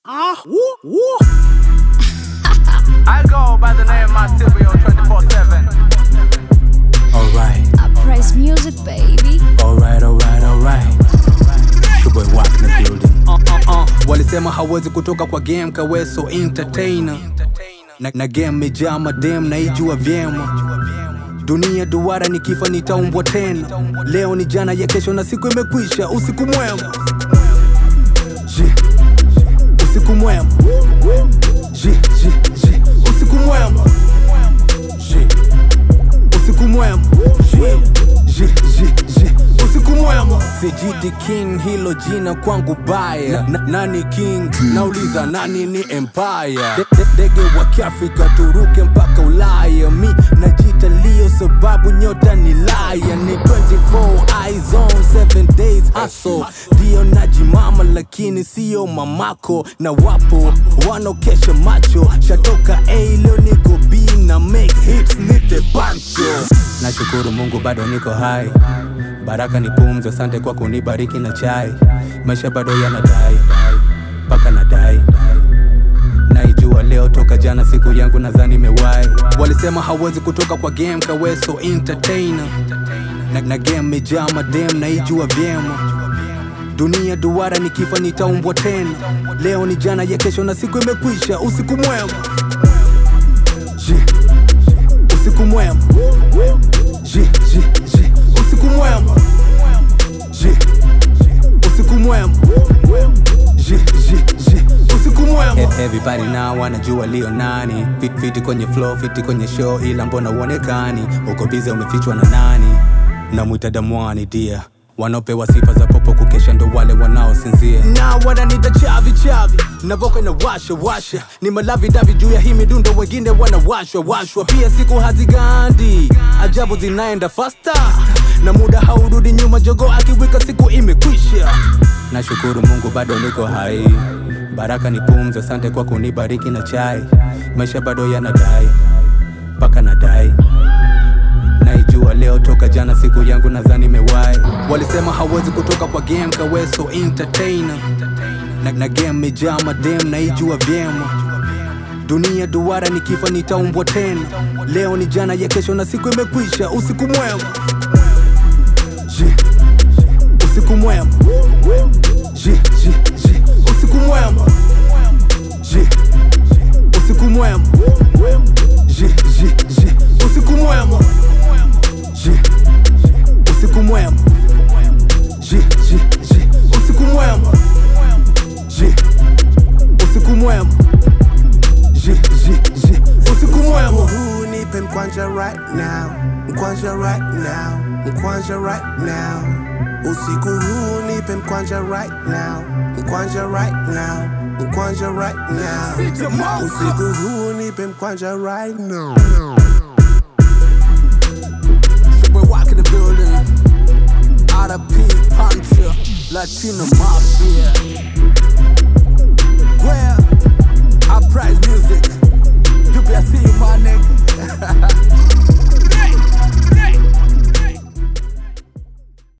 Ah, woo, woo. I go by the name Marsilio 24 7. Alright, I praise music, baby. alright, alright, alright. Showboy Wack in the building. Uh, uh, uh. Walisema hawezi kutoka kwa game kaweso entertainer na, na game mejaa madem naijua vyema dunia duara nikifa nitaumbwa tena leo ni jana ya kesho na siku imekwisha usiku mwema Je, usiku mwema Je, je, je, usiku mwema Je, usiku mwema Je, je, je, je, usiku mwema sijiti king hilo jina kwangu baya na, nani king nauliza nani ni empire De- de- ndege wa kiafrika turuke mpaka ulaya mi najita lio sababu nyota ni laya ni 24 eyes on 7 days hustle ndio najimama lakini siyo mamako na wapo wanaokesha macho shatoka a leo niko b na make hits nite bancho nashukuru mungu bado niko hai baraka ni pumzi asante kwa kunibariki na chai maisha bado yanadai mpaka nadai naijua leo toka jana siku yangu nadhani imewai walisema hawezi kutoka kwa game kaweso entertainer na, na game mejaa madem naijua vyema dunia duara nikifa nitaumbwa tena leo ni jana ya kesho na siku imekwisha usiku mwema Je, usiku mwema Je, je, je, usiku mwema Je, usiku mwema Je, je, je, usiku mwema E- Everybody now wanajua lio nani Fit, fiti kwenye flow, fiti kwenye show ila mbona uonekani uko bize umefichwa na nani namwita damwani dia wanaopewa sifa za popo kukesha ndo wale wanaosinzia na wananita chavi chavi navoka na washa washa ni malavi davi juu ya hii midundo wengine wanawashwa washwa pia siku hazigandi ajabu zinaenda fasta na muda haurudi nyuma jogo akiwika siku imekwisha nashukuru mungu bado niko hai baraka ni pumzi asante kwa kunibariki na chai maisha bado yanadai mpaka nadai naijua leo toka jana siku yangu nadhani imewai walisema hawezi kutoka kwa game kaweso entertainer na, na game mejaa madem naijua vyema dunia duara nikifa nitaumbwa tena leo ni jana ya kesho na siku imekwisha usiku mwema Je, usiku mwema Je, je, je, usiku mwema Je, usiku mwema Je, je, je, usiku mwema Je, usiku mwema Je, je, je, usiku mwema Je, usiku mwema Je, je, je, usiku mwema Huu nipe mkwanja right now, mkwanja right now, mkwanja right now. Usiku huu nipe mkwanja right now, mkwanja right now, mkwanja right now. Usiku huu nipe mkwanja right now. We're walking the building. RP Puncher, Latino Mafia.